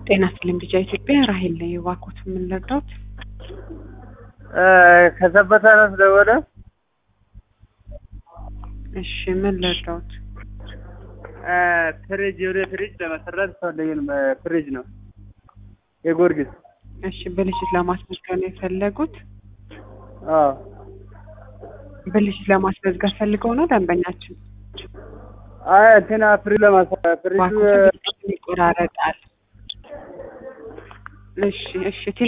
ጤና ይስጥልኝ ቢጫ ኢትዮጵያ ራሄል ነኝ። እባክዎት ምን ልርዳዎት? ከሰበታ ነው ስለሆነ እሺ ምን ልርዳዎት? ፍሪጅ የሆነ ፍሪጅ ለመሰራት ፈለግን። ፍሪጅ ነው የጎርጊስ። እሺ ብልሽት ለማስመዝገብ ነው የፈለጉት? አዎ ብልሽት ለማስመዝገብ ፈልገው ነው ደንበኛችን? አይ እንትና ፍሪጅ ለማሰራት ፍሪጁ እባክዎት ይቆራረጣል። እሺ እሺ